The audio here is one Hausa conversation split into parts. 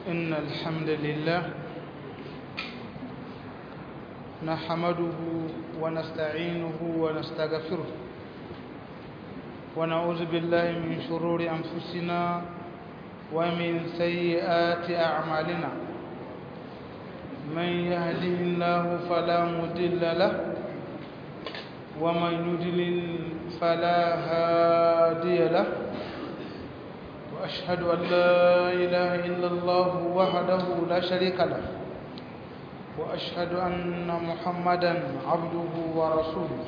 إن الحمد لله نحمده ونستعينه ونستغفره ونعوذ بالله من شرور أنفسنا ومن سيئات أعمالنا من يهده الله فلا مضل له ومن يضلل فلا هادي له وأشهد أن لا إله إلا الله وحده لا شريك له وأشهد أن محمدا عبده ورسوله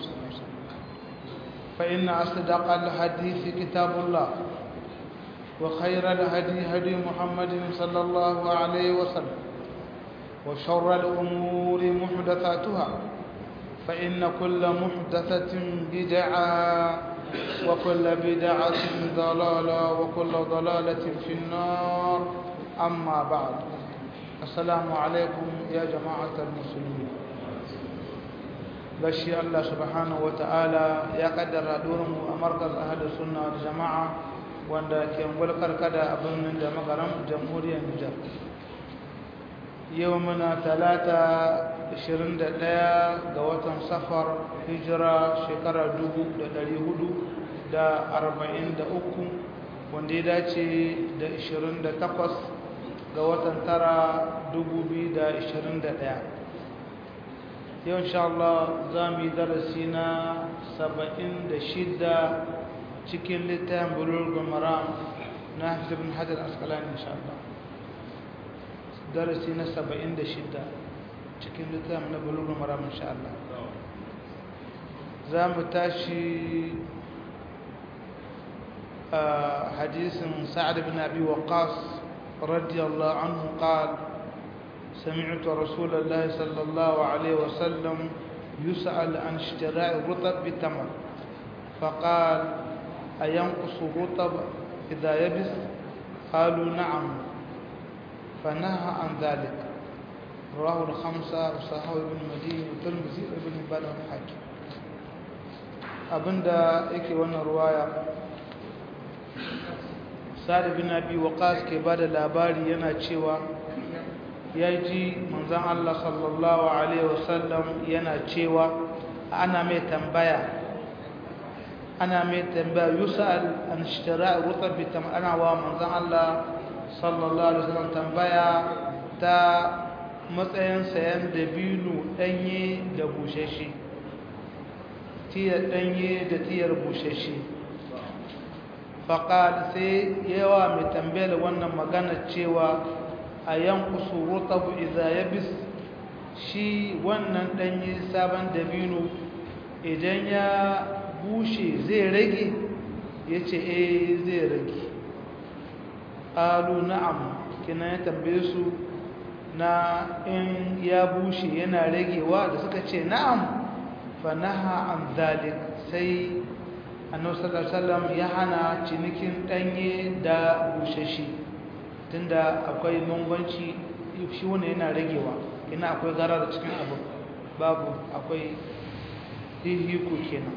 فإن أصدق الحديث كتاب الله وخير الهدي هدي محمد صلى الله عليه وسلم وشر الأمور محدثاتها فإن كل محدثة بدعة وكل بدعة ضلالة وكل ضلالة في النار أما بعد السلام عليكم يا جماعة المسلمين بشي الله سبحانه وتعالى يا قدر دورم أمركز أهل السنة والجماعة wanda ke mulkar kada a birnin da magaram jamhuriyar Nijar yau muna talata 21 ga watan safar hijira shekara 443 wanda ya dace da 28 ga watan tara 2021 yau insha Allah za mu yi darasi na 76 cikin littafin bulurgun maram na hafiz bin hajar askalani insha Allah darasi na 76 cikin littafin na bulurgun maram insha Allah za mu tashi hadisin sa'ad bin abi waqas radiyallahu anhu qala سمعت رسول الله صلى الله عليه وسلم يسأل عن اشتراء الرطب بالتمر فقال أينقص الرطب إذا يبس قالوا نعم فنهى عن ذلك رواه الخمسة وصححه ابن مدين والترمذي وابن حبان والحاكم abinda yake wannan ruwaya sa'ad bin abi waqas ke bada labari yana cewa ya ji manzon Allah sallallahu alaihi wasallam yana cewa ana mai tambaya ana mai tambaya yusal an ishtira rutab bitam ana wa manzon Allah sallallahu alaihi wasallam tambaya ta matsayin sayan dabino danye da bushashe tiyar danye da tiyar bushashe faqal sai yawa mai tambayar wannan magana cewa ayanqusu rutab idza yabis shi wannan danye sabon dabino idan ya bushe zai rage ya ce eh zai rage ƙalu na'am kina ya tambaye su na in ya bushe yana ragewa da suka ce na'am fa naha an zalik sai annabi sallallahu alaihi wasallam ya hana cinikin danye da bushashi tunda akwai bambanci shi wannan yana ragewa ina akwai garar cikin abu babu akwai hihiku kenan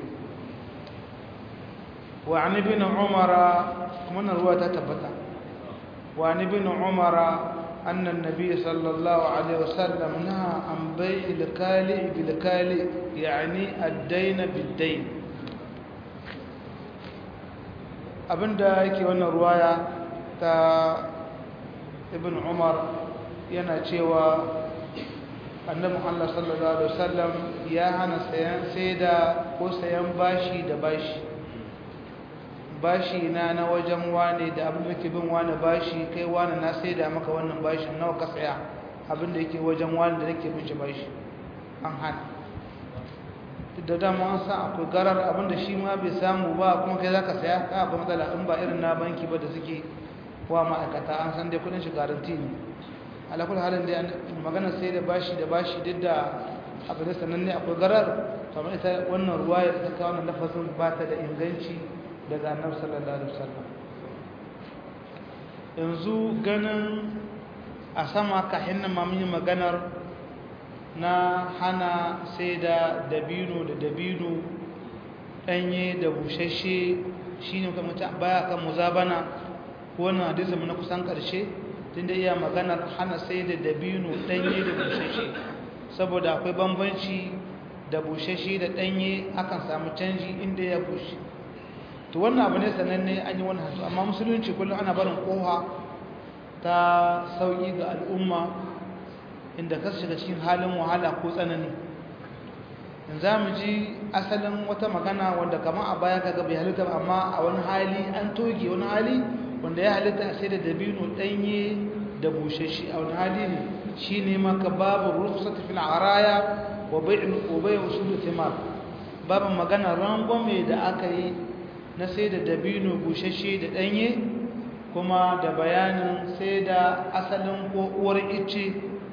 وعن ابن عمر من رواية تبتا وعن ابن عمر أن النبي صلى الله عليه وسلم نهى عن بيع الكالئ بالكالئ يعني الدين بالدين abinda yake wannan ruwaya ta ibn umar yana cewa annabi Allah sallallahu alaihi wasallam ya hana sayan saida ko sayan bashi da bashi bashi na na wajen wane da abin da ke bin wane bashi kai wane na sai da maka wannan bashin nawa ka saya abin da yake wajen wane da nake bin shi bashi an hana da dama an san akwai garar abin da shi ma bai samu ba kuma kai za ka saya ka akwai matsala in ba irin na banki ba da suke wa ma'aikata an san dai kudin shi garanti ne alakul halin da magana sai da bashi da bashi duk da abu da sananne akwai garar kamar ita wannan ruwa ya ta kawo wannan lafazin ba ta da inganci daga annabi sallallahu alaihi wasallam yanzu ganin a sama kahin nan mamun yi maganar na hana sai da dabino da dabino ɗanye da bushashe shi ne baya kan muzabana wannan hadisin na kusan ƙarshe tunda iya maganar hana sai da dabino ɗanye da bushashe saboda akwai bambanci da bushashe da ɗanye akan samu canji inda ya bushe to wannan abu ne sananne an yi wani hasu amma musulunci kullum ana barin koha ta sauƙi ga al'umma inda ka shiga cikin halin wahala ko tsanani in za mu ji asalin wata magana wanda kama a baya kaga bai halitta amma a wani hali an toge wani hali wanda ya halitta sai da dabino ɗanye da bushashe a wani hali ne shi ne maka babu rukhsat fil araya wa bai'u wa bai'u usul thimar babu magana rangwame da aka yi na sai da dabino bushashe da ɗanye kuma da bayanin sai da asalin ko uwar ice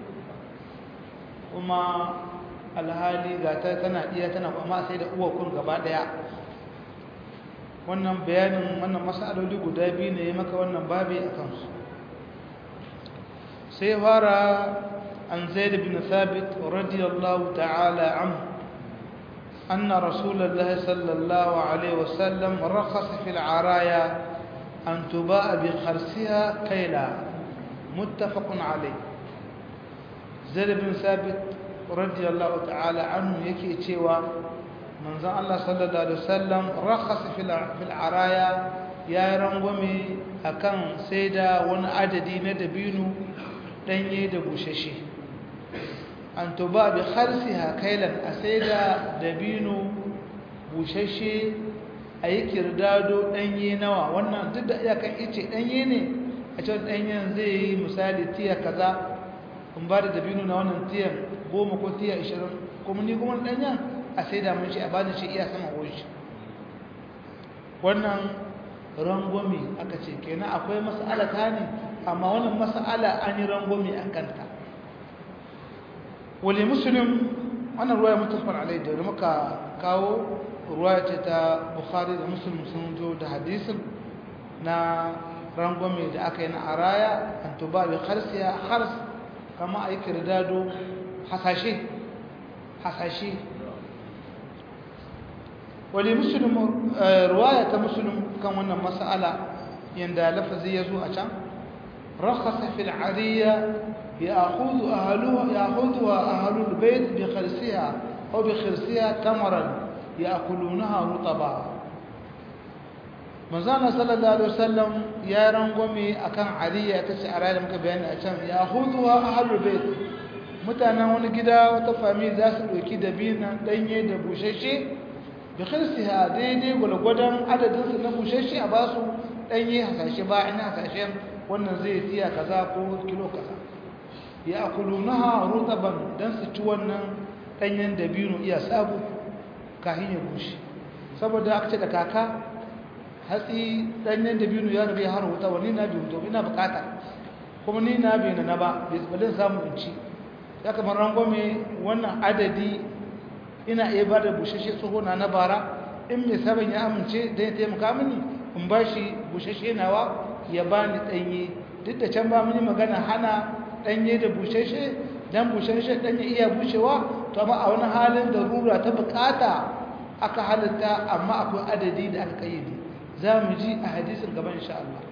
kuma alhali ga ta tana iya tana kuma sai da uwa kun gaba daya wannan bayanin wannan masaloli guda biyu ne ya maka wannan babi a kansu sai fara an zaid bin thabit radiyallahu ta'ala anhu أن رسول الله صلى الله عليه وسلم رخص في العرايا أن تباع بخرسها كيلا متفق عليه زيد بن ثابت radiyallahu ta'ala anhu yake cewa manzon Allah sallallahu alaihi wasallam rakhasa fil fil araya ya rangwame akan sai da wani adadi na dabino danye da bushashe an tuba bi kharsiha kailan a sai da dabino bushashe a yi kirdado danye nawa wannan duk da iyakan ice danye ne a cikin danyen zai yi misali tiya kaza in ba da dabino na wannan tiyan goma ko tiya ishirin kuma ni kuma ɗanya a sai da mun shi a bani shi iya sama wuce wannan rangwami aka ce kenan akwai mas'ala ta ne amma wannan mas'ala an yi rangwami a kanta wale musulun wannan ruwa ya mutafar alai da muka kawo ruwa ce ta bukhari da musulun sun zo da hadisin na rangwami da aka yi na araya an tuba bi harsiya hars kama a yi kirdado hasashe hasashe wali musulun ruwaya ta musulun kan wannan mas'ala yanda lafazi ya zo a can rakhasa fil ariya ya'khudhu ahluha ya'khudhuha ahlul bayt bi khirsiha aw bi khirsiha tamaran ya'kulunaha rutaba manzana sallallahu alaihi wasallam ya rangwame akan ariya ta ce ariya da muka bayani a can ya'khudhuha ahlul bayt mutanen wani gida wata fami za su ɗauki dabina ɗanye da bushashe da kirsiya daidai gwalgwadon adadinsu na bushashe a basu ɗanye hasashe ba ina hasashen wannan zai tiya kaza ko kilo kaza ya akulu na rutaban don su ci wannan ɗanyen dabino iya sabu kahin ya bushe saboda aka ce da kaka hatsi ɗanyen dabino ya rabe har wuta wani na biyu to ina bukata kuma ni na bai na ba bai samu in ci ya kamar rangwame wannan adadi ina iya ba da bushashe tsohona na bara in mai sabon ya amince don ya taimaka mini in ba shi bushashe nawa ya ba ni ɗanye duk da can ba mini magana hana ɗanye da bushashe don bushashe ɗanye iya bushewa to amma a wani halin da rura ta bukata aka halitta amma akwai adadi da aka kayyade za mu ji a hadisin gaban insha Allah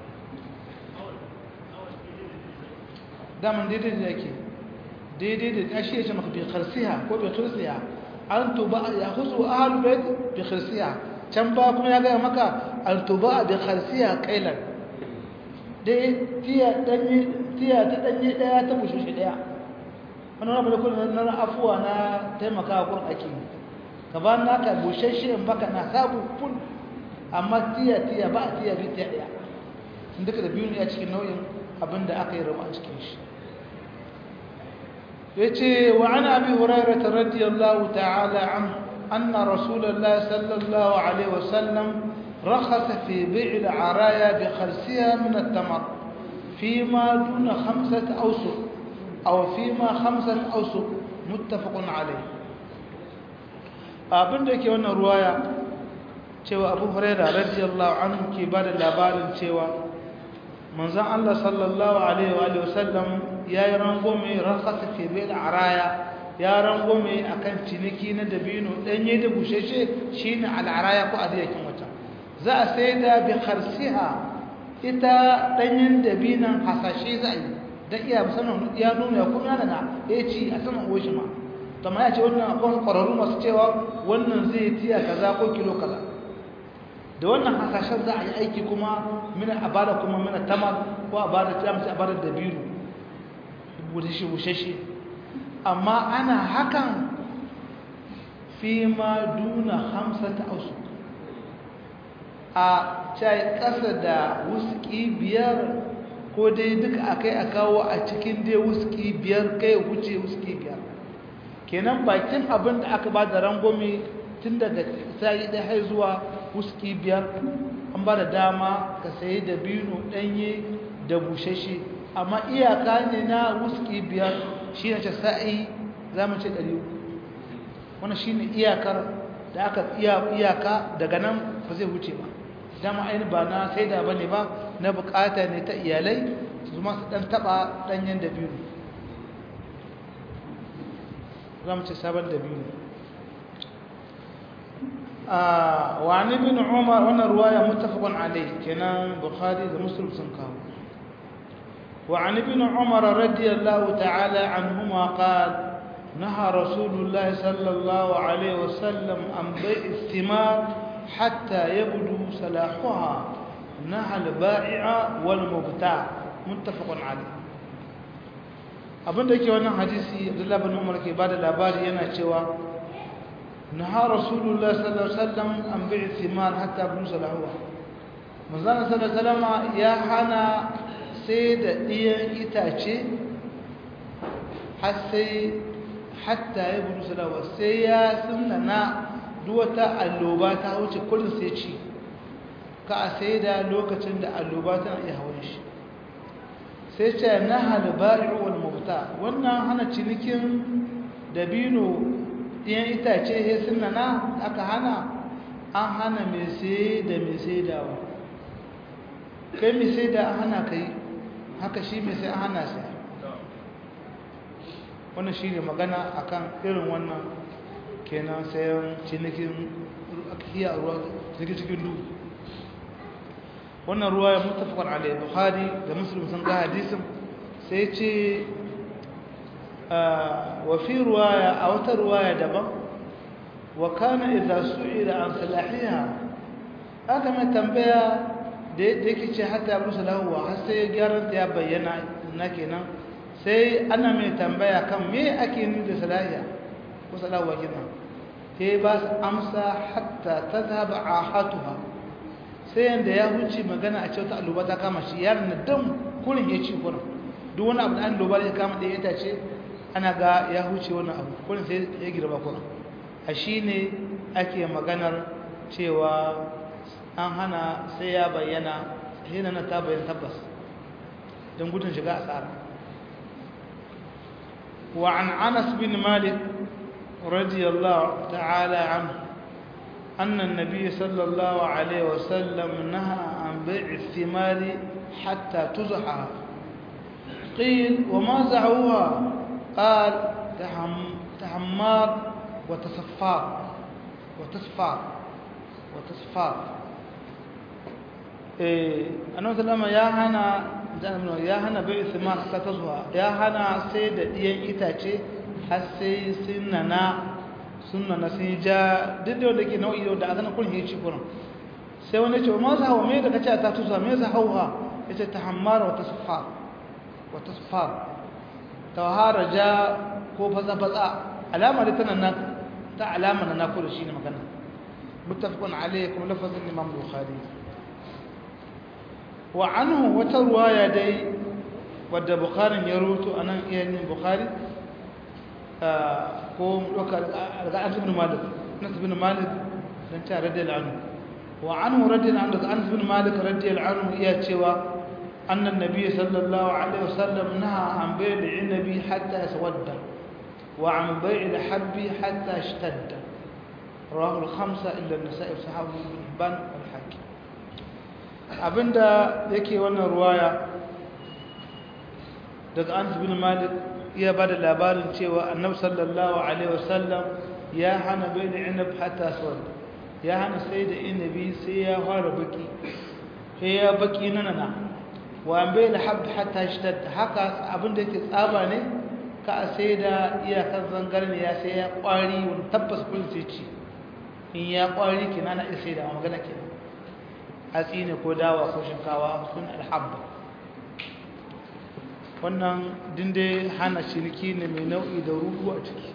daman daidai da yake daidai da ya shi ya ce maka bi kharsiha ko bi khirsiha an tuba ya khusu ahlul bait bi kharsiha can ba kuma ya ga maka an tuba bi kharsiha kailan dai tiya danye tiya ta danye daya ta bushe shi daya wannan abu da kullun na afuwa na taimaka gurin ake ka ba naka bushashe in baka na sabu ful amma tiya tiya ba tiya bi tiya daya duka da biyu ne a cikin nau'in abinda aka yi rawa a cikin shi يتي وعن أبي هريرة رضي الله تعالى عنه أن رسول الله صلى الله عليه وسلم رخص في بيع العرايا بخرسها من التمر فيما دون خمسة أوسق أو فيما خمسة أوسق متفق عليه abin da ke wannan ruwaya cewa abu huraira radiyallahu anhu ke ba da labarin cewa manzan Allah sallallahu Alaihi wa sallam ya yi rangome rakasa fi bai araya ya rangome a kan ciniki na dabino ɗanye da bushashe shi ne al'araya ko adiyakin wata za a sai da bi harsiha ita ɗanyen dabinan hasashe za a yi don iya musamman ya nuna ya kuma yana na ya ci a saman oshi ma ma ya ce wannan akwai ƙwararru masu cewa wannan zai tiya kaza ko kilo kaza da wannan hasashen za a yi aiki kuma mina a bada kuma mina tamar ko a bada tamsi a bada dabiru bushe amma ana hakan fi ma duna hamsa ta ausu a cai ƙasa da wuski biyar ko dai duka akai a kawo a cikin dai wuski biyar kai wuce wuski biyar kenan bakin abin da aka ba da rangwame tun daga sa'i da hai zuwa wuski biyar an ba da dama ka sayi da bino ɗanye da bushashe amma iyaka ne na wuski biyar shi ne ce sa'i za mu ce ɗari wani shi ne iyakar da aka iyaka daga nan ba zai wuce ba dama aini ba na sai da ba ne ba na bukata ne ta iyalai su masu ɗan taɓa ɗanyen da biyu za mu ce sabon da biyu وعن ابن عمر وانا رواية متفق عليه كنا بخاري ومسلم سنكاو وعن ابن عمر رضي الله تعالى عنهما قال نهى رسول الله صلى الله عليه وسلم عن بيع الثمار حتى يبدو صلاحها نهى البائع والمبتاع متفق عليه abinda yake wannan hadisi Abdullah bin Umar ke bada labari yana cewa naha Rasulullah sallallahu alaihi wasallam an bi'i thimar hatta bin salahu manzon sallallahu alaihi wasallam ya hana sai da diyan itace har sai hatta ya bin salahu sai ya sunnana duwata alloba ta wuce kullun sai ci ka a sai da lokacin da alloba tana iya hawan shi sai ce na halbari'u wal mubta wannan hana cinikin dabino ɗiyan itace ya suna na aka hana an hana mai sai da mai sai dawa kai mai sai da an hana kai haka shi mai sai an hana sai wannan shi ne magana akan irin wannan kenan sayan cinikin akiya ruwa cikin duhu wannan ruwa ya mutafakar alai bukhari da muslim sun ga hadisin sai ce wa fi ruwaya a wata ruwaya daban wa kana idza su'ila an salahiha aka mai tambaya da yake ce hatta ya rusa lahuwa har sai gyaran ta ya bayyana na kenan sai ana mai tambaya kan me ake ni da salahiya ko salahuwa kenan sai ba su amsa hatta tadhhab ahatuha sai yanda ya huce magana a cewa alluba ta kama shi yaron na dan kurin ya ci kurin duk wani abu da alluba ya kama da ita ce ana ga ya huce wani abu kurin sai ya girba kurin a shi ne ake maganar cewa an hana sai ya bayyana hina na ta bayyana tabbas don gudun shiga asara wa an anas bin malik radiyallahu ta'ala anhu أن النبي صلى الله عليه وسلم نهى عن بيع الثمار حتى تزحى قيل وما زعوها قال تحم تحمار وتصفار وتصفار وتصفار إيه أنا مثلا يا هنا ya hana bai thimar ta zuwa ya hana sai da ɗiyan itace har sai sun nana sunna na sun ja duk da wanda ke nau'i da azana kun yi ci kurin sai wani ce ma za hawa me da kace ta tusa me za hawa yace ta hammara wa tasfa wa tasfa tawhara ja ko faza faza alama da tana nan ta alama na nakuru shine magana muttafaqun alayhi kuma lafazin imam bukhari wa anhu wata ruwaya dai wadda bukharin ya rubuto anan iyayen bukhari ko ɗauka daga anas ibn malik anas ibn malik dan ta radiyallahu anhu wa anhu radiyallahu anhu daga anas ibn malik radiyallahu anhu iya cewa anna nabiy sallallahu alaihi wasallam naha an bai'i nabi hatta yaswadda wa an bai'i al-habbi hatta ishtadda rawahu al-khamsa illa an-nasa'i sahabu ibn hibban wal hakim abinda yake wannan ruwaya daga anas ibn malik iya ba da labarin cewa annab sallallahu alaihi wasallam ya hana bai da inab hatta suwal ya hana sai da inabi sai ya fara baki he ya baki nanana wa bai da hab hatta shtad haka abin da yake tsaba ne ka a sai da iyakar zangarni ya sai ya kwari wani tabbas kun sai ci in ya kwari kina na sai da magana kenan hatsi ne ko dawa ko shinkawa sun alhabba wannan dinde hana ciniki ne mai nau'i da rudu a ciki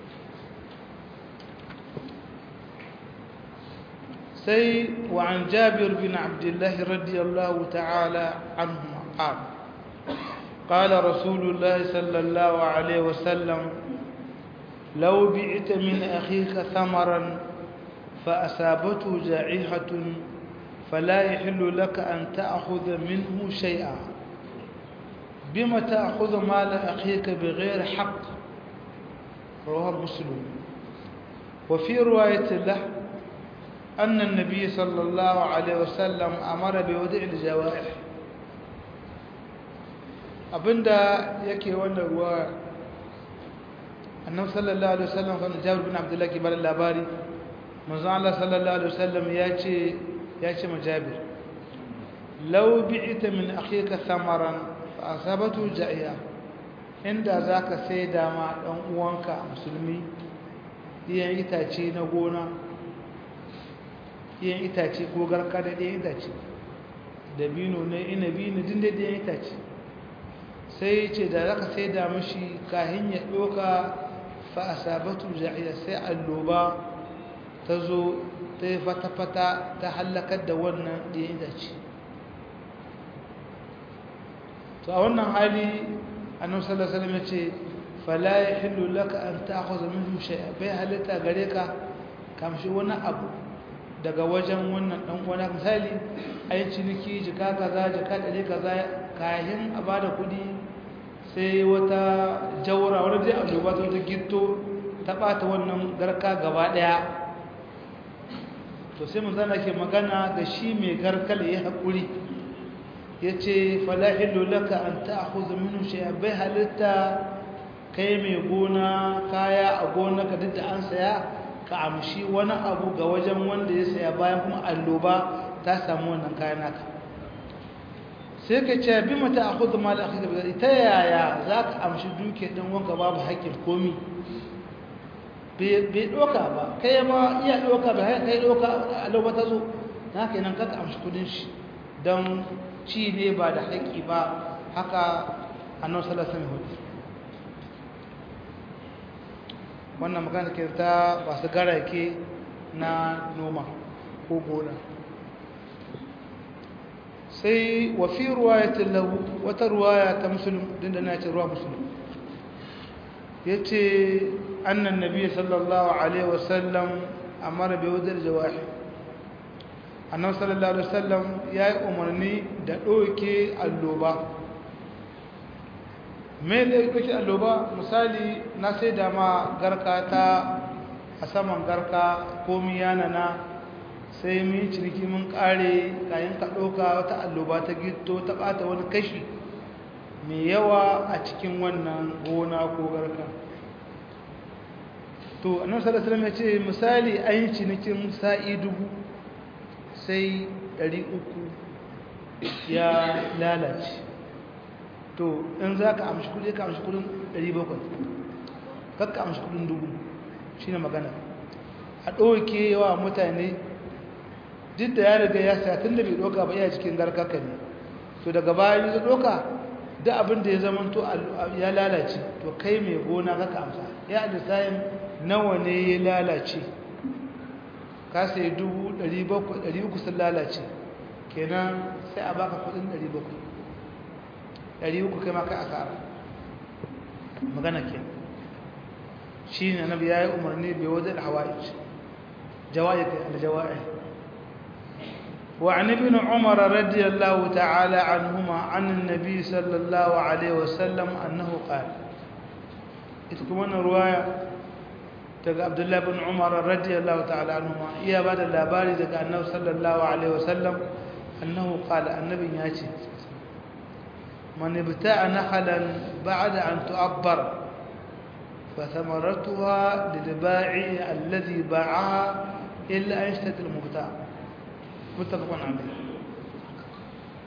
sai wa an jabir bin abdullahi radiyallahu ta'ala anhu qala قال رسول الله صلى الله عليه وسلم لو بعت من أخيك ثمرا فأصابته جائحة فلا يحل لك أن تأخذ منه شيئا بما تأخذ مال أخيك بغير حق رواه مسلم وفي رواية له أن النبي صلى الله عليه وسلم أمر بودع الجوائح abinda yake wannan ruwa annabi sallallahu alaihi wasallam kan Jabir bin Abdullah ke bada labari manzo Allah sallallahu alaihi wasallam ya ce ya ce ma Jabir law bi'ita min akhika thamaran fa asabatu ja'iya inda zaka sai da ma dan uwanka musulmi diyan itace na gona diyan itace ko garka da diyan itace dabino ne inabi ne din da diyan itace sai ce da zaka sai da mishi kahin ya doka fa asabatu ja'iya sai alloba ta zo ta yi fata-fata ta hallakar da wannan ɗaya itace to a wannan hali annabi sallallahu alaihi wasallam yace fala yahillu laka an ta'khudha minhu shay'a bai halitta gare ka kamshi wani abu daga wajen wannan dan uwana misali ai ciniki jika kaza jika dare kaza kayan a bada kudi sai wata jawra wani dai annoba ta wata gitto ta bata wannan garka gaba daya to sai mun zana ke magana da shi mai garkal ya haƙuri ya ce falahilu laka an ta'khudhu minhu shay'a bai halitta kai mai gona kaya a gona ka duk da an saya ka amshi wani abu ga wajen wanda ya saya bayan kuma alloba ta samu wannan kayan naka sai ka ce bi mata akhudhu mal akhika bi ta yaya zaka amshi duke din wanka babu haƙƙin komi bai doka ba kai ma iya doka ba kai doka alloba ta zo haka nan kaka amshi kudin shi don ci ne ba da haƙƙi ba haka annabi sallallahu alaihi wasallam wannan magana ke ta ba su garake na noma ko gona sai wa fi ruwayatin lahu wata ruwaya ta musulun din da na ce ruwa musulun ya ce annan nabi sallallahu alaihi wasallam amara bai wadar jawahi annan sallallahu alaihi wasallam ya yi umarni da ɗauke alloba mai da ɗauke alloba misali na sai da ma garka ta a saman garka komi yanana sai mun ciniki mun ƙare kayan ka ɗauka wata alloba ta gito ta ɓata wani kashi mai yawa a cikin wannan gona ko garka to annan sallallahu alaihi wasallam ya ce misali an yi cinikin sa'i dubu sai ɗari uku ya lalace to in za ka amshi kudi ka amshi kudin ɗari bakwai kakka amshi kudin dubu shi ne magana a ɗauke yawa mutane duk da ya riga ya sa tun da bai ɗauka ba iya cikin garkaka ne to daga bayan ya ɗauka da abin da ya zama to ya lalace to kai mai gona kaka amsa ya alisayin nawa ne ya lalace ka sai dubu ɗari bakwai ɗari uku sun lalace kenan sai a baka kudin ɗari bakwai ɗari uku kai maka asara magana ke shi ne na biya ya umarni bai wajen hawaii jawa'i kai aljawa'i وعن ابن عمر رضي الله تعالى عنهما عن النبي صلى الله عليه وسلم أنه قال إتكمون رواية daga abdullahi bin umar radiyallahu ta'ala anhuma iya ba da labari daga annabi sallallahu alaihi wasallam annahu qala annabin ya ce man ibta'a nakhalan ba'da an tu'abbar fa thamaratuha lil-ba'i alladhi ba'aha illa an yashtati al-mubta' muttafaqun alayh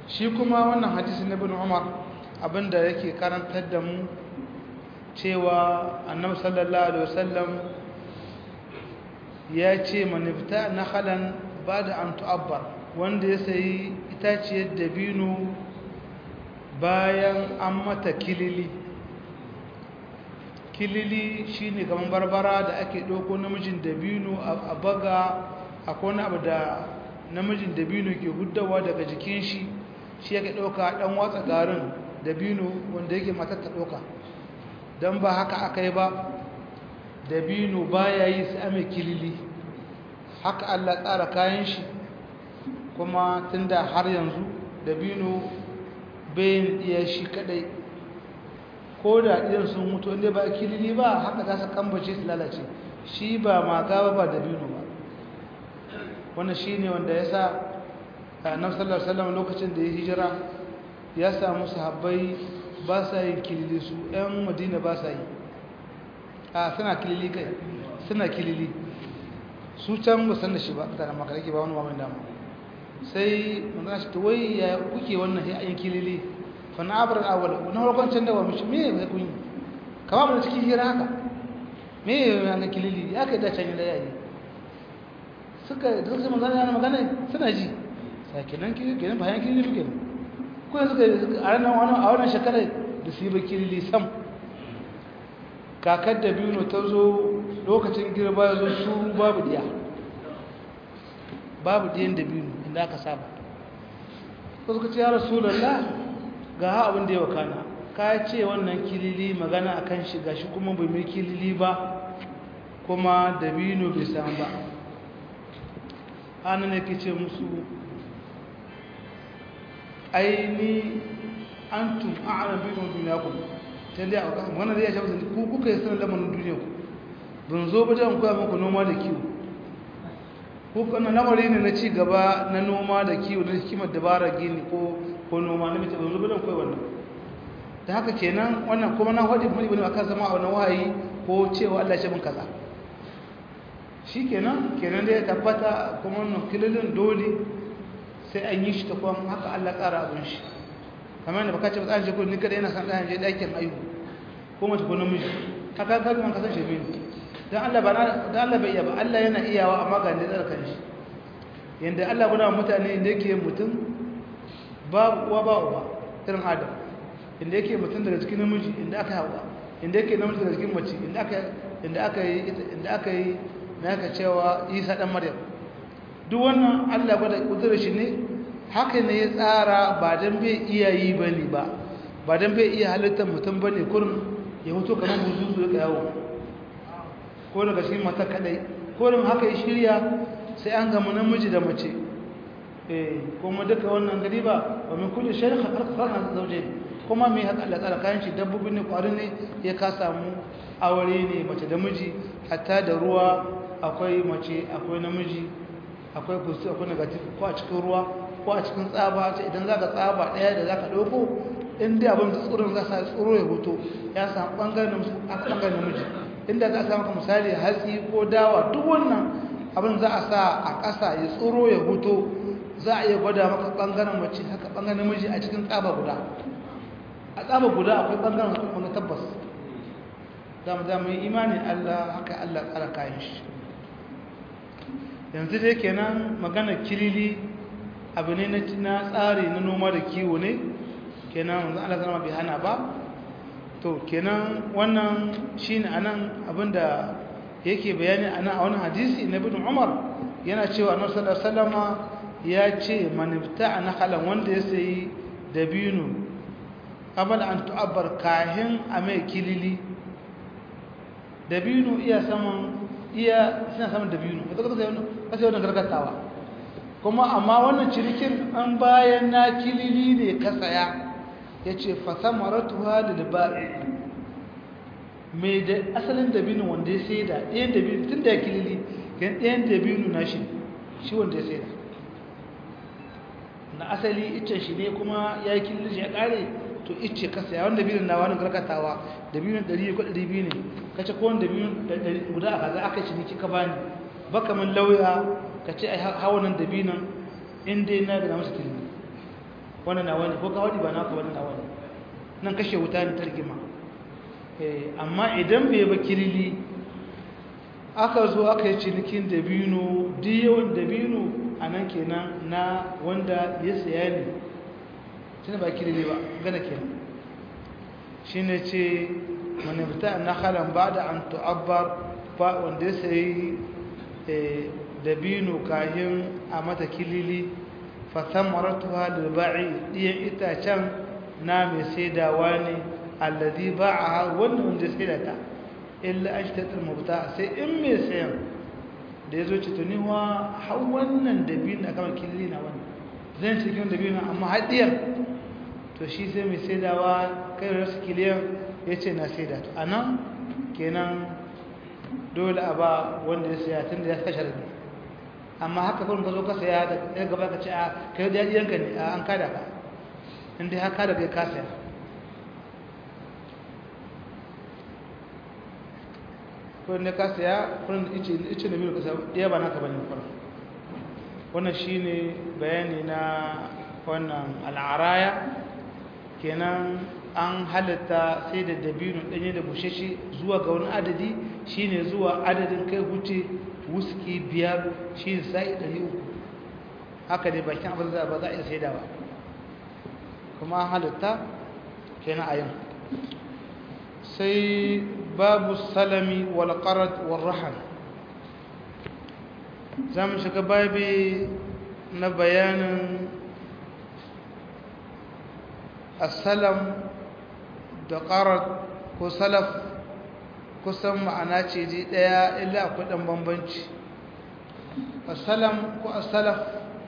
shi kuma wannan hadisi na bin umar abinda yake karantar da mu cewa annabi sallallahu alaihi wasallam ya ce manifta na halan ba da an tu'abbar wanda ya sayi itaciyar dabino bayan an mata kilili kilili shine kamar barbara da ake ɗauko namijin dabino a baga akwai wani abu da namijin dabino ke huddawa daga jikin shi shi yake ɗauka ɗan watsa garin dabino wanda yake matar ta ɗauka don ba haka aka yi ba dabino ba ya yi su ame kilili haka allah tsara kayan shi kuma tun da har yanzu dabino bayan iya shi kadai ko da ɗiyan sun mutu inda ba kilili ba haka za su kambace su lalace shi ba maga ba dabino ba wannan shi ne wanda ya sa annabi sallallahu alaihi wasallam lokacin da ya hijira ya samu sahabbai ba sa yin kilili su ɗan madina ba sa yi a suna kilili kai suna kilili su can ba san da shi ba da makaraki ba wani mamin dama sai manzana shi ta wai ya kuke wannan ya yin kilili fa na abar awal na farkon can da wa mishi me ya kun yi kama mu cikin hira haka me ya ga kilili ya kai da can da yayi suka da suka magana yana magana suna ji sai kenan kilili kenan bayan kilili kenan ko yanzu a ranar wani a wannan shekarar da su yi ba kilili sam kakar da biyu ta zo lokacin girba ya zo su babu diya babu diyan da biyu inda aka saba ko suka ce ya rasulallah ga ha abin da ya wakana ka ce wannan kilili magana a kan shiga shi kuma bai mai kilili ba kuma da biyu bai samu ba hannun yake ce musu aini antum a'lam bi dunyakum talle a wannan da ya shafa ku kuka yi sanar lamarin duniya ku ban zo ba dan koya muku noma da kiwo ko kana lamari ne na ci gaba na noma da kiwo na hikimar dabara gini ko ko noma na mace ban zo ba dan koya wannan da haka kenan wannan kuma na hadi mun ibn akan zama a wannan wahayi ko cewa Allah ya min kaza shikenan kenan da ya tabbata kuma wannan kililin dole sai an yi shi ta kwan haka Allah ƙara abin shi kamar da baka ce ba je ni kada yana san ɗayan je ɗakin ayu ko mace ko namiji haka ka kuma ka san shi ne dan Allah ba dan Allah bai iya ba Allah yana iyawa amma ga ne tsara kan shi yanda Allah guda mutane inda yake mutum babu uwa ba uba irin Adam inda yake mutum daga cikin namiji inda aka hawa inda yake namiji daga cikin mace inda aka inda aka yi inda aka yi na aka cewa Isa dan Maryam duk wannan Allah gwada kudurar shi ne haka ne ya tsara ba don bai iya yi ba ne ba ba don bai iya halittar mutum ba ne kurin ya hoto kamar buzuzu ya yawo ko daga shi mata kadai kurin haka ya shirya sai an gama namiji da mace eh kuma duka wannan gari ba ba min kulli shay'in khalaqna zawjayn kuma mai haka Allah tsara kayan shi dabbobi ne kwarin ne ya ka samu aure ne mace da miji hatta da ruwa akwai mace akwai namiji akwai positive akwai negative ko a cikin ruwa ko a cikin tsaba ta idan za ka tsaba ɗaya da za ka ɗauko in dai abin da tsoron za sa tsoro ya hoto ya samu ɓangaren namiji inda za a samu misali hatsi ko dawa duk wannan abin za a sa a ƙasa ya tsoro ya hoto za a iya gwada maka ɓangaren mace haka ɓangaren namiji a cikin tsaba guda a tsaba guda akwai ɓangaren wani tabbas za mu za mu yi imanin allah haka allah tsara kayan shi yanzu dai kenan magana kilili abu ne na tsari na noma da kiwo ne kenan wanzu Allah zama bai hana ba to kenan wannan shine anan abinda yake bayani anan a wani hadisi na ibn Umar yana cewa Annabi sallallahu alaihi wasallama ya ce man ibta'a nakhalan wanda ya sayi dabino qabla an tu'abbar kahin a mai kilili dabino iya saman iya suna saman dabino ka zaka sai wannan wannan gargatawa kuma amma wannan cirikin an bayan na kilili ne ka saya yace fa samaratuha lil ba'i mai da asalin dabino wanda ya sai da ɗayan dabino tun da ya kilili kan ɗayan dabino na shi shi wanda ya sai da na asali icce shi ne kuma ya yi kilili shi ya ƙare to icce ka saya wanda dabino na wani gargatawa dabino ɗari ko ɗari biyu ne kace ko wanda dabino guda a kaza aka ciniki ka bani baka min lauya ka ce ai hawanan dabinan in dai na ga masa kilili wannan na wani ko ka wadi ba naka wannan na wani nan kashe wuta ne targima amma idan bai ba kilili aka zo aka yi cinikin dabino yawan dabino a nan kenan na wanda ya saya ne shi ba kilili ba gana kenan shi ne ce manifta na halan ba da an tu'abbar ba wanda ya sayi dabino kahin a mata kilili fatan maratuwa da ba'i ɗiyan itacen na mai saidawa ne alladi ba a wannan wanda saida ta illa an shi tattar mabuta sai in mai sayan da ya zo ce tuniwa har wannan dabino a kama kilili na wannan zan cikin dabino amma haɗiyar to shi sai mai saidawa kai rasu kiliyan ya ce na saida to a nan kenan dole a ba wanda ya saya tun da ya kashe rabi amma haka kurin ka zo ka saya da ya gaba ka ce a kai da yanka ne a an kada ka inda haka da kai ka saya kurin da ka saya kurin da ice da biyu ka saya ɗaya ba naka bane kurin wannan shine bayani na wannan al'araya kenan an halatta sai da dabino ɗanye da bushashe zuwa ga wani adadi shine zuwa adadin kai huce wuski biyar shi ne sa'i ɗari uku haka ne bakin abin da ba za a iya sai da ba kuma an halatta kenan a yin sai babu salami wal qarat wal rahan za mu shiga babi na bayanin asalam da ƙarar ko salaf kusan ma'ana ce ji ɗaya illa akwai ɗan bambanci asalam ko asalaf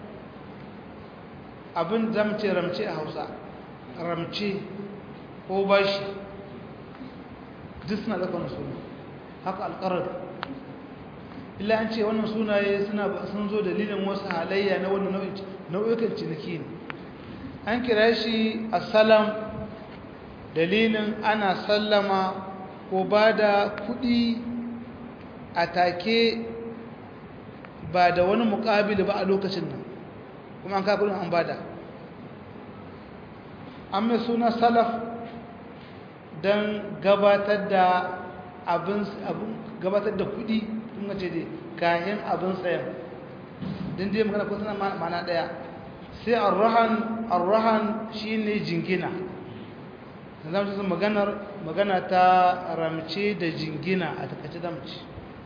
abin zamce ramce a hausa ramce ko bashi duk suna ɗaukar suna haka alƙarar illa an ce wannan sunaye sun zo dalilin wasu halayya na wannan nau'ikan ciniki ne an kira shi asalam dalilin ana sallama ko ba da kudi a take ba da wani mukabili ba a lokacin nan kuma an kakudin an bada an mai suna salaf don gabatar da abin gabatar da kudi kuma ce dai kayan abin tsayan din dai magana kusa mana daya sai arrahan arrahan shine jingina za mu maganar magana ta ramce da jingina a takaice da mace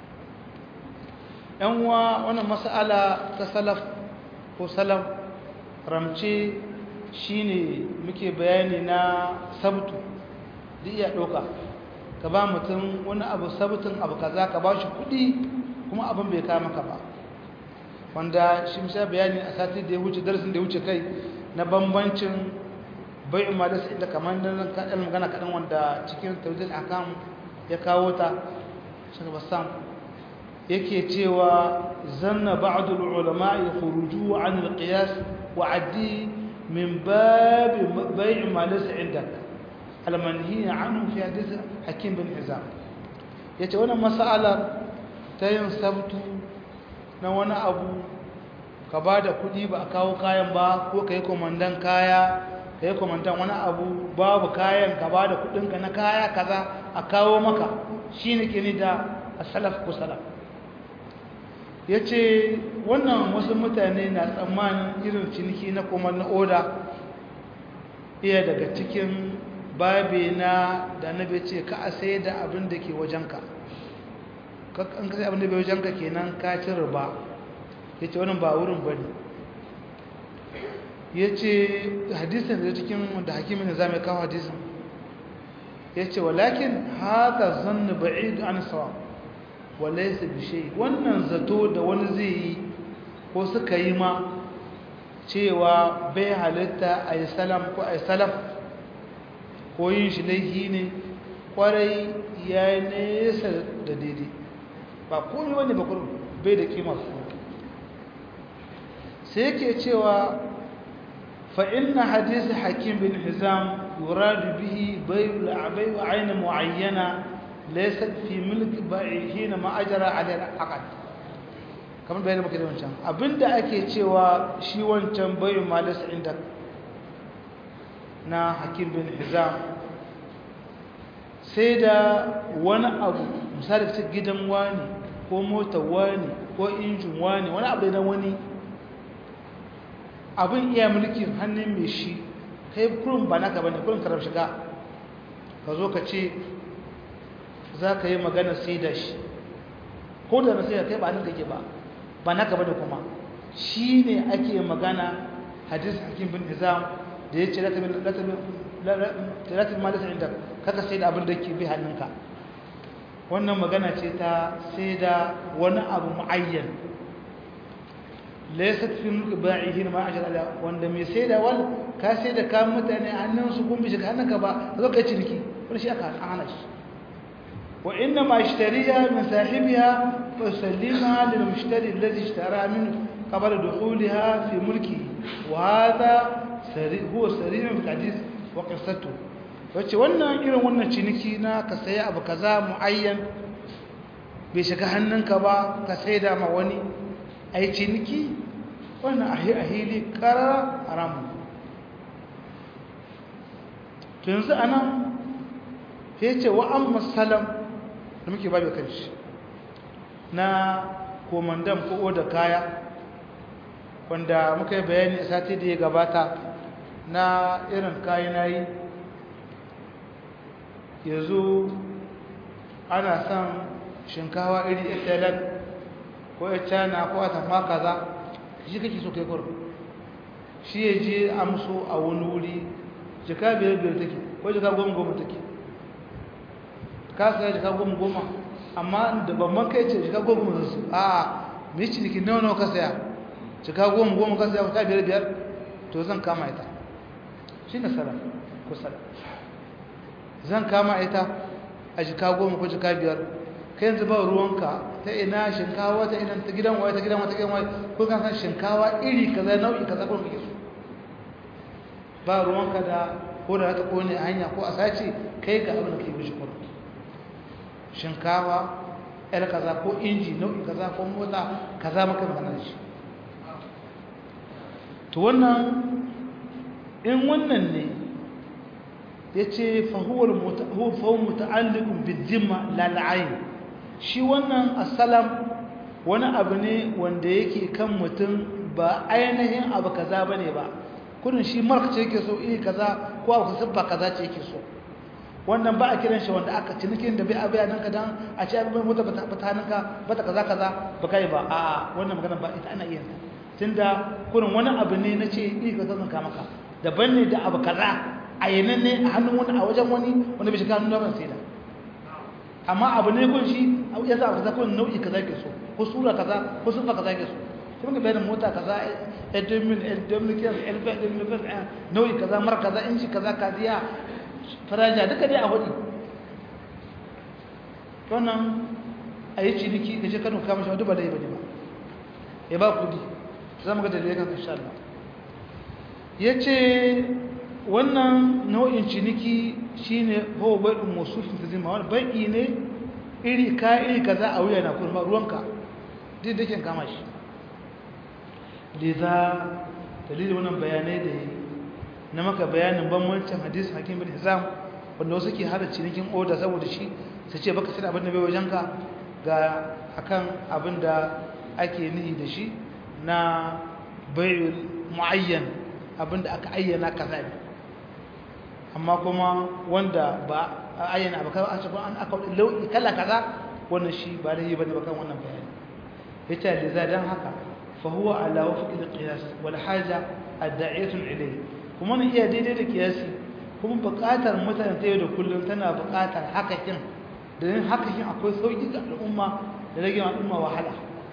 yan uwa wannan mas'ala ta salaf ko salaf ramce shine muke bayani na sabtu da iya ɗauka ka ba mutum wani abu sabtun abu kaza ka ba shi kuɗi kuma abin bai kama ka ba wanda shi misha bayani a sati da ya wuce darasin da ya wuce kai na bambancin bai umar da sai da kamar nan kaɗan magana kaɗan wanda cikin taujin akam ya kawo ta shaka bassam yake cewa zanna ba'dul ulama ya khuruju an al-qiyas wa addi min bab bai' ma laysa indak al-manhi anhu fi hadith hakim bin hizam yace wannan mas'alar ta yin sabtu na wani abu ka ba da kuɗi ba a kawo kayan ba ko ka yi komandan kaya ka yi komandan wani abu babu kayan ka ba da kuɗinka na kaya kaza a kawo maka shi ne ke ni da asalaf ko salaf ya ce wannan wasu mutane na tsammanin irin ciniki na kuma na oda iya daga cikin babe na da na ce ka a sai da abin da ke wajenka an kasi abin da bai wajenka kenan ka ci riba ya ce wannan ba wurin ba ne ya ce hadisun da cikin da hakimin da za mai kawo hadisun ya ce walakin haka zannu ba'idu an sawa wale su bishe wannan zato da wani zai yi ko suka yi ma cewa bai halitta a yi salam ko a yi salaf ko yin shi laifi ne kwarai ya yi nesa da daidai ba komi wani ba bai da kima su sai yake cewa fa'in na hadisi hakim bin hizam yuradu bihi bayu la'abai wa aina mu'ayyana laisar fi mulki ba'ihi na ma'ajara alayar akad kamar bayan muka da wancan abinda ake cewa shi wancan bayu malisa inda na hakim bin hizam sai da wani abu misali ta gidan wani ko motar wani ko injin wani wani abu na wani abin iya mulkin hannun mai shi kai kurin ba naka bane kurin karar shiga ka zo ka ce za ka yi magana sai da shi ko da na sai da kai ba nan kake ba ba naka bane kuma shi ne ake magana hadis hakim bin hizam da ya ce latin malisa inda kaka sai da abin da ke bi hannunka wannan magana ce ta sai da wani abu mu'ayyan laysat fi mulki ba'ihin ma ajal ala wanda mai sai da wal ka sai da kan mutane hannun su kun bi shi hannunka ba zo kai ciniki wani shi aka hana shi wa inna ma ishtariya min sahibiha fa sallima lil mushtari alladhi ishtara minhu qabla dukhulha fi mulki wa hadha sari huwa sari'un fil hadith wa qissatu wace wannan irin wannan ciniki na ka sayi abu kaza muayyan bai shiga hannunka ba ka saida ma wani ai ciniki wannan ahili karar haramu to yanzu anan ya ce wa an musalam da muke babu kanshi na komandan ko da kaya wanda muka yi bayani a sati da ya gabata na irin kayanayi yanzu ana son shinkawa iri italan ko ya cana ko a tafa kaza shi kake so kai kwaro shi ya je amso a wani wuri jika biyar biyar take ko jika goma goma take ka saya jika goma goma amma da babban kai ce jika goma goma su a mai ciniki nawa nawa ka saya jika goma goma ka saya wata biyar biyar to zan kama ita shi ne salam ko salam zan kama ita a jika goma ko jika biyar kai yanzu ba ruwanka ta ina shinkawa ta ina ta gidan waye ta gidan waye ta gidan waye ko kan san shinkawa iri kaza nau'i kaza ko kake so ba ruwanka da ko da ta kone a hanya ko a sace kai ga abin da ke mishi kudu shinkawa el kaza ko inji nau'i kaza ko mota kaza maka magana shi to wannan in wannan ne ya ce fahuwar muta'allikun bidzimma lal'ayin shi wannan asalam wani abu ne wanda yake kan mutum ba ainihin abu kaza ba ne ba kudin shi mark ce yake so iri kaza ko abu sabba kaza ce yake so wannan ba a kiran shi wanda aka cinikin da bai abu ya nanka don a ce abin mota bata hannunka bata kaza kaza ba kai ba a wannan magana ba ita ana iya tunda kudin wani abu ne na ce iri kaza zan kama ka daban ne da abu kaza a yanan ne a hannun wani a wajen wani wanda bai shiga hannun ban sai da amma abu ne kun shi ya za a kaza kun nau'i kaza ke so ko sura kaza ko sufa kaza ke so kuma ga bayanin mota kaza edomin edominikiyan elbet nau'i kaza mara kaza inci kaza kaziya faraja duka dai a hudu wannan a yi ciniki da shi kanu kama shi wadda ba da yi ba ne ba ya ba kudi za mu ga dalilai kan insha Allah ya ce wannan nau'in ciniki shine huwa bai'un mawsufin tazima wani bai'i ne iri ka iri kaza a wuya na kuma ruwanka duk da kama shi liza dalilin wannan bayanai da yi na maka bayanin bambancin hadis hakim bin hizam wanda wasu ke hada cinikin oda saboda shi su ce baka sai abin da bai wajenka ga akan abin da ake nihi da shi na bai'ul muayyan abin da aka ayyana kaza ne amma kuma wanda ba a ayyana abu kawai a cikin an aka lau'i kala kaza wannan shi ba da yi bane bakan wannan bayani yace da za dan haka fa huwa ala wafqi al-qiyas wal haja ad-da'iyatu ilayhi kuma ne iya daidai da kiyasi kuma buƙatar mutane ta yau da kullum tana buƙatar hakakin da yin hakakin akwai sauki ga al'umma da rage al'umma wahala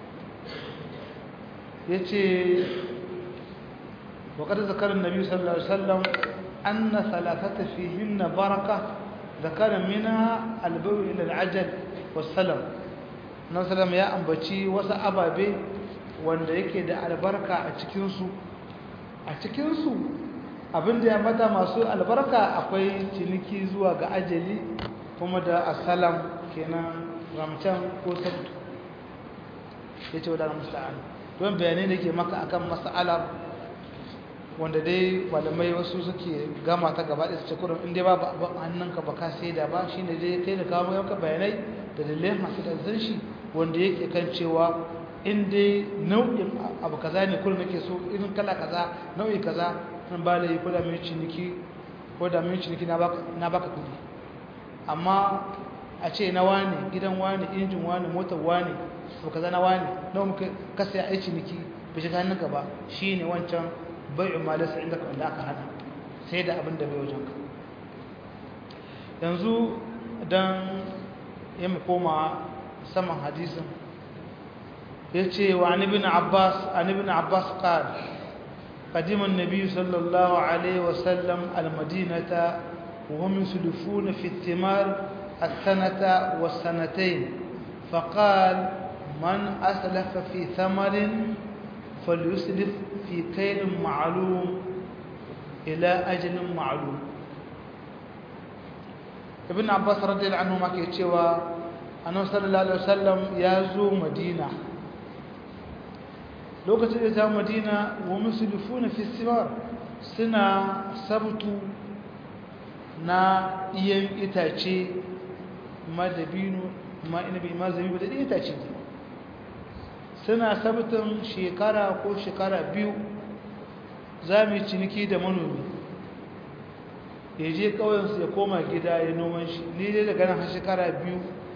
yace وقد ذكر النبي صلى الله عليه وسلم أن ثلاثة فيهن بركة ذكر منها البو إلى العجل والسلم النبي صلى الله عليه وسلم يا أنبتي وسا أبابي wanda yake da albarka a cikinsu a cikinsu abinda ya mata masu albarka akwai ciniki zuwa ga ajali kuma da asalam kenan ramcan ko sabtu ya ce wadanda musta'an don bayanai da ke maka akan mas'alar wanda dai malamai wasu suke gama ta gaba da su ce kurum inda ba abin hannunka ba ka sai da ba shi ne dai kai da kawo yanka bayanai da dalilai masu da shi wanda yake kan cewa in dai nau'in abu kaza ne kullum nake so irin kala kaza nau'i kaza nan ba da yi ko da mai ciniki ko da mai ciniki na baka kudi amma a ce na wani gidan wani injin wani motar wani abu kaza na wani nawa muka kasa ya aici niki bai shiga hannunka ba shine wancan bai'u malasa inda ka wanda aka hana sai da abin da bai wajen ka yanzu dan ya mu koma saman hadisin ya ce wa an ibn abbas an ibn abbas qal قدم النبي صلى الله عليه وسلم المدينة وهم يسلفون في الثمار السنة والسنتين فقال من أسلف في ثمر فليسلف في كيل معلوم إلى أجل معلوم ابن عباس رضي الله عنه ما كيتشوا أنه صلى الله عليه وسلم يازو مدينة lokacin da ta madina wa musulufuna fi simar suna sabtu na iyan itace ma dabino ma inabi ma zabibu da itace suna sabtun shekara ko shekara biyu za mu yi ciniki da manomi ya je ƙauyensu ya koma gida ya noman shi ni dai daga nan har shekara biyu